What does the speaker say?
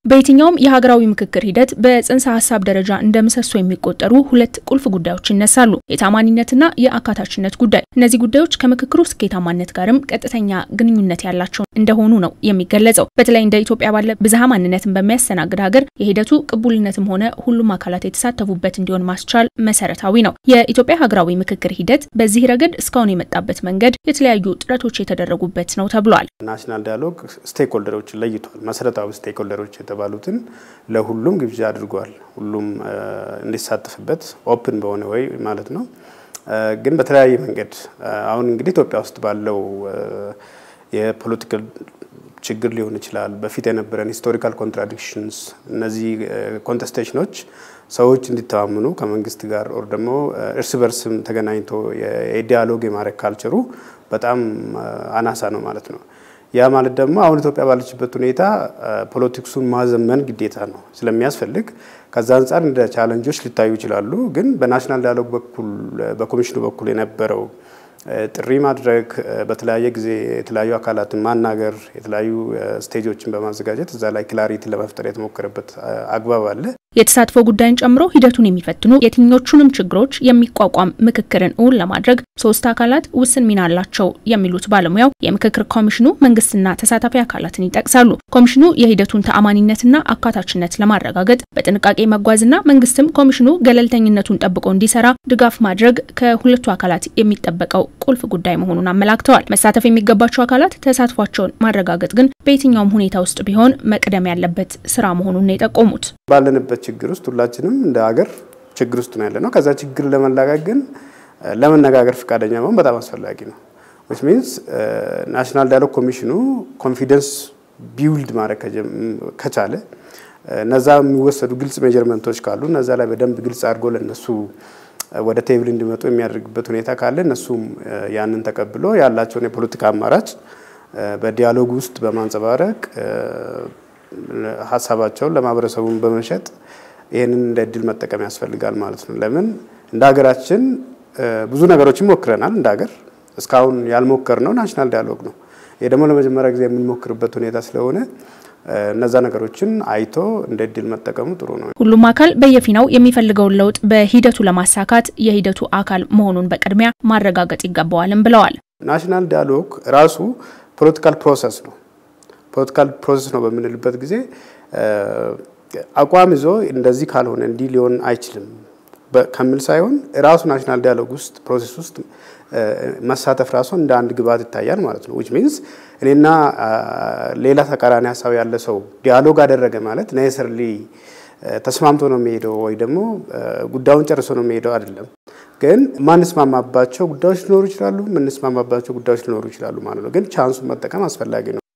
በየትኛውም የሀገራዊ ምክክር ሂደት በጽንሰ ሀሳብ ደረጃ እንደ ምሰሶ የሚቆጠሩ ሁለት ቁልፍ ጉዳዮች ይነሳሉ። የታማኒነትና የአካታችነት ጉዳይ። እነዚህ ጉዳዮች ከምክክሩ ስኬታማነት ጋርም ቀጥተኛ ግንኙነት ያላቸው እንደሆኑ ነው የሚገለጸው። በተለይ እንደ ኢትዮጵያ ባለ ብዝሃ ማንነትን በሚያስተናግድ ሀገር የሂደቱ ቅቡልነትም ሆነ ሁሉም አካላት የተሳተፉበት እንዲሆን ማስቻል መሰረታዊ ነው። የኢትዮጵያ ሀገራዊ ምክክር ሂደት በዚህ ረገድ እስካሁን የመጣበት መንገድ የተለያዩ ጥረቶች የተደረጉበት ነው ተብሏል። ናሽናል ዳያሎግ ስቴክሆልደሮችን ለይቷል። መሰረታዊ ስቴክሆልደሮች የተባሉትን ለሁሉም ግብዣ አድርጓል። ሁሉም እንዲሳተፍበት ኦፕን በሆነ ወይ ማለት ነው። ግን በተለያየ መንገድ አሁን እንግዲህ ኢትዮጵያ ውስጥ ባለው የፖለቲካል ችግር ሊሆን ይችላል። በፊት የነበረን ሂስቶሪካል ኮንትራዲክሽንስ፣ እነዚህ ኮንቴስቴሽኖች ሰዎች እንዲተማመኑ ከመንግስት ጋር ኦር ደግሞ እርስ በርስም ተገናኝቶ የዲያሎግ የማድረግ ካልቸሩ በጣም አናሳ ነው ማለት ነው። ያ ማለት ደግሞ አሁን ኢትዮጵያ ባለችበት ሁኔታ ፖለቲክሱን ማዘመን ግዴታ ነው ስለሚያስፈልግ ከዛ አንጻር እንደ ቻለንጆች ሊታዩ ይችላሉ። ግን በናሽናል ዳያሎግ በኩል በኮሚሽኑ በኩል የነበረው ጥሪ ማድረግ፣ በተለያየ ጊዜ የተለያዩ አካላትን ማናገር፣ የተለያዩ ስቴጆችን በማዘጋጀት እዛ ላይ ክላሪቲ ለመፍጠር የተሞከረበት አግባብ አለ። የተሳትፎ ጉዳይን ጨምሮ ሂደቱን የሚፈትኑ የትኞቹንም ችግሮች የሚቋቋም ምክክርን እውን ለማድረግ ሶስት አካላት ውስን ሚና አላቸው የሚሉት ባለሙያው የምክክር ኮሚሽኑ መንግስትና ተሳታፊ አካላትን ይጠቅሳሉ። ኮሚሽኑ የሂደቱን ተአማኒነትና አካታችነት ለማረጋገጥ በጥንቃቄ መጓዝና መንግስትም ኮሚሽኑ ገለልተኝነቱን ጠብቆ እንዲሰራ ድጋፍ ማድረግ ከሁለቱ አካላት የሚጠበቀው ቁልፍ ጉዳይ መሆኑን አመላክተዋል። መሳተፍ የሚገባቸው አካላት ተሳትፏቸውን ማረጋገጥ ግን በየትኛውም ሁኔታ ውስጥ ቢሆን መቅደም ያለበት ስራ መሆኑን የጠቆሙት ባለንበት ችግር ውስጥ ሁላችንም እንደ ሀገር ችግር ውስጥ ነው ያለ ነው። ከዛ ችግር ለመላቀቅ ግን ለመነጋገር ፈቃደኛ መሆን በጣም አስፈላጊ ነው። ዊች ሚንስ ናሽናል ዳያሎግ ኮሚሽኑ ኮንፊደንስ ቢውልድ ማድረግ ከቻለ እነዛ የሚወሰዱ ግልጽ ሜጀርመንቶች ካሉ እነዛ ላይ በደንብ ግልጽ አድርጎ ለነሱ ወደ ቴብል እንዲመጡ የሚያደርግበት ሁኔታ ካለ እነሱም ያንን ተቀብሎ ያላቸውን የፖለቲካ አማራጭ በዲያሎግ ውስጥ በማንጸባረቅ ሀሳባቸውን ለማህበረሰቡን በመሸጥ ይህንን እንደ እድል መጠቀም ያስፈልጋል ማለት ነው። ለምን እንደ ሀገራችን ብዙ ነገሮችን ሞክረናል። እንደ ሀገር እስካሁን ያልሞከርነው ናሽናል ዳያሎግ ነው። ይህ ደግሞ ለመጀመሪያ ጊዜ የምንሞክርበት ሁኔታ ስለሆነ እነዛ ነገሮችን አይቶ እንደ እድል መጠቀሙ ጥሩ ነው። ሁሉም አካል በየፊናው የሚፈልገውን ለውጥ በሂደቱ ለማሳካት የሂደቱ አካል መሆኑን በቅድሚያ ማረጋገጥ ይገባዋልም ብለዋል። ናሽናል ዳያሎግ ራሱ ፖለቲካል ፕሮሰስ ነው። ፖለቲካል ፕሮሰስ ነው በምንልበት ጊዜ አቋም ይዞ እንደዚህ ካልሆነ እንዲህ ሊሆን አይችልም ከሚል ሳይሆን ራሱ ናሽናል ዳያሎግ ውስጥ ፕሮሴስ ውስጥ መሳተፍ ራሱ እንደ አንድ ግብዓት ይታያል ማለት ነው። ዊች ሚንስ እኔና ሌላ ተቃራኒ ሀሳብ ያለ ሰው ዲያሎግ አደረገ ማለት ኔሰሰርሊ ተስማምቶ ነው የሚሄደው ወይ ደግሞ ጉዳዩን ጨርሶ ነው የሚሄደው አይደለም። ግን ማንስማማባቸው ጉዳዮች ሊኖሩ ይችላሉ፣ የምንስማማባቸው ጉዳዮች ሊኖሩ ይችላሉ ማለት ነው። ግን ቻንሱን መጠቀም አስፈላጊ ነው።